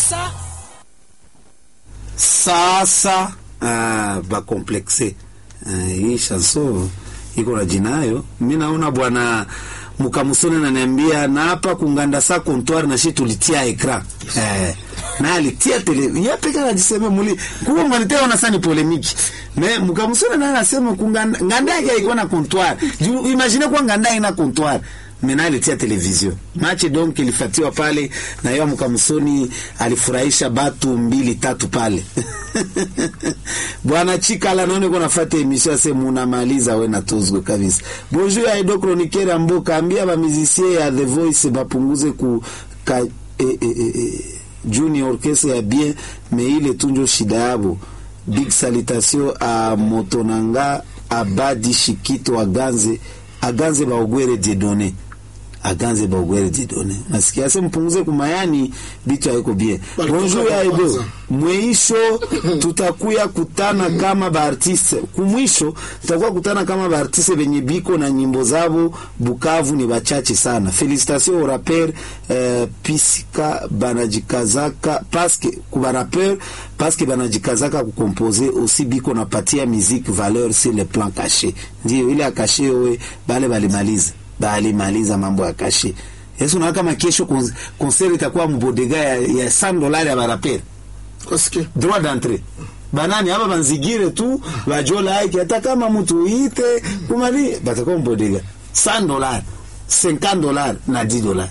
sasa sasa ah, bakomplexe ah, hii chanson iko na jinayo. Mi naona bwana Mukamusoni ananiambia na hapa kunganda sa comptoir na shi tulitia ekran eh, na alitia tele ya peka anajisema muli kuwa mwalitea ona sani polemiki me Mukamusoni na anasema kunganda nganda yake iko na comptoir Ju- imagine kwa nganda ina comptoir mena alitia television machi donc ilifatiwa pale na yeye Mukamusoni alifurahisha batu mbili tatu pale bwana Chikala naone kuna fata emission ase munamaliza we na tozwe kabisa bonjour ya edo chroniqueur ya mboka ambia ba musicien ya The Voice bapunguze ku ka, e, e, e, e, junior orchestre ya bien me ile tunjo shida yabo big salutation a motonanga abadi shikito aganze aganze baogwere diedone aganze baogwere diedone nasikia se mpunguze kumayani bitu haiko bien Balikuwa bonjour ya edo kwanza. mwisho tutakuya kutana kama baartiste kumwisho tutakuwa kutana kama baartiste benye biko na nyimbo zabo Bukavu ni bachache sana. Felicitation au rapper eh, pisika banajikazaka paske kuba rapper paske banajikazaka kukompoze aussi biko napatia musique valeur sur le plan caché. Ndio ile akashe we bale balimaliza balimaliza mambo ya kashe. Yesu na kama kesho kon- concert itakuwa mbodega ya, ya 100 dollars ya baraperi Kosikia. droit d'entrée banani aba banzigire tu bajola yake hata kama mtu ite kumali batakuwa mbodega 100 dollars 50 dollars na 10 dollars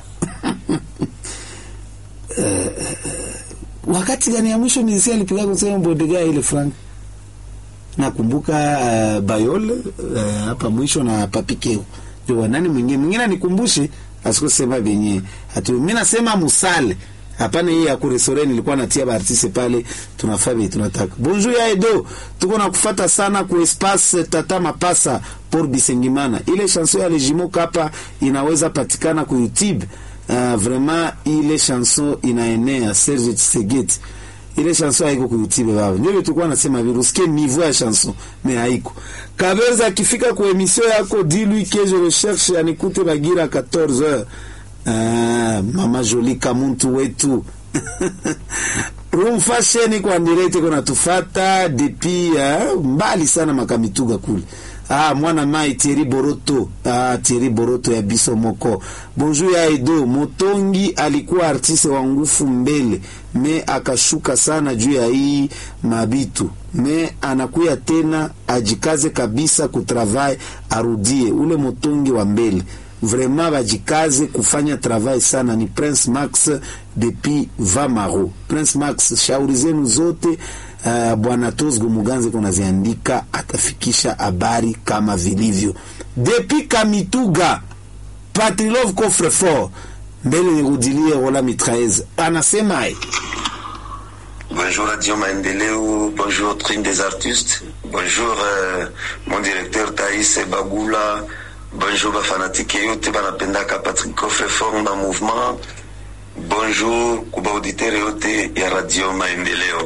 Eh, wakati gani ya mwisho mizisi alipiga kusema mbodega ile frank nakumbuka uh, Bayol uh, hapa mwisho na Papikeo ndio nani mwingine mwingine nikumbushe asikusema vyenye atu mimi nasema musale hapana hii ya kuresore nilikuwa natia baartiste pale tunafaa vile tunataka bonjour ya edo tuko na kufata sana ku espace tata mapasa por bisengimana ile chanson ya lejimo kapa inaweza patikana ku youtube uh, vraiment ile chanson inaenea Serge Tsegeti ile chanson haiko kuyutibe baba ndio tulikuwa nasema vile usikie niveau ya chanson mais haiko Kabeza akifika kwa emission yako dis-lui que je recherche anikute Bagira 14h ah, mama Jolie Kamuntu wetu Room Fashion kwa direct kuna tufata depuis ah, mbali sana makamituga kule Ah, mwana mai Thierry Boroto ah, Thierry Boroto ya biso moko bonjour ya Edo Motongi alikuwa artiste wa ngufu mbele me akashuka sana juu ya hii mabitu me anakuya tena ajikaze kabisa kutravai arudie ule Motongi wa mbele vraiment bajikaze kufanya travail sana ni Prince Max depuis Vamaro Prince Max shauri zenu zote uh, bwana Tozgo Muganze kunaziandika atafikisha habari kama vilivyo depuis Kamituga Patrilov Coffrefort mbele nirudilie wala mitraeze anasema eh, Bonjour Radio Maendeleo, bonjour Trine des artistes, bonjour euh, mon directeur Thaïs Bagula, bonjour bafanatike yote banapendaka Patrick Coffrefort na mouvement, bonjour kuba auditeur yote ya Radio Maendeleo.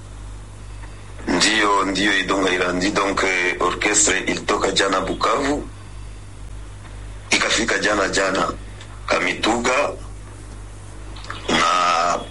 Ndiyo, ndiyo Idonga Irandi, donc eh, orchestre ilitoka jana Bukavu, ikafika jana jana Kamituga na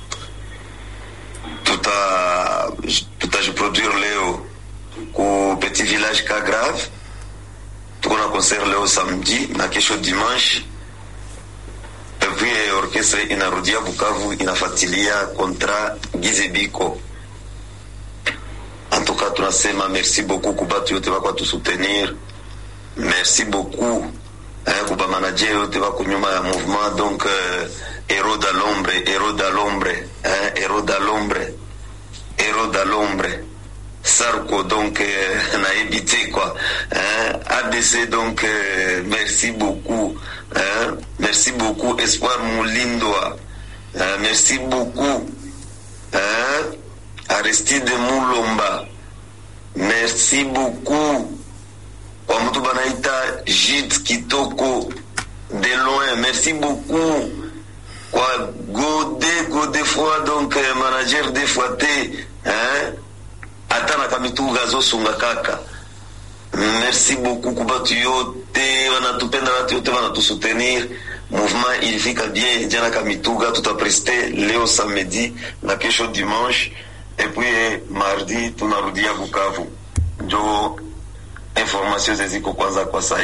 tuta tutajiproduire leo ku petit village Kagrave. Tuko na concert leo samedi na kesho dimanche, et puis eh, orchestre inarudia Bukavu inafatilia kontra Gizebiko. En tout cas tunasema merci beaucoup kubatu yote bakwa tusoutenir, merci beaucoup eh, kuba manager yote bako nyuma ya mouvement donc euh, héros dans l'ombre héros dans l'ombre hein, héros dans l'ombre héros dans l'ombre Sarko donc euh, nayebi te quoi hein, ABC donc euh, merci beaucoup hein, merci beaucoup Espoir Mulindwa hein, merci beaucoup hein, Aristide Mulomba merci beaucoup kwa mtu banaita Jit Kitoko de loin merci beaucoup kwa Gode Gode fois donc eh, manager de fois te hein ata na kamituga azosunga kaka merci beaucoup ku batu yote wanatupenda watu yote wanatusutenir mouvement ilifika bien jana Kamituga, tutapreste leo samedi na kesho dimanche, epuis mardi tunarudia Bukavu. Njo information zeziko kwanza kwa sai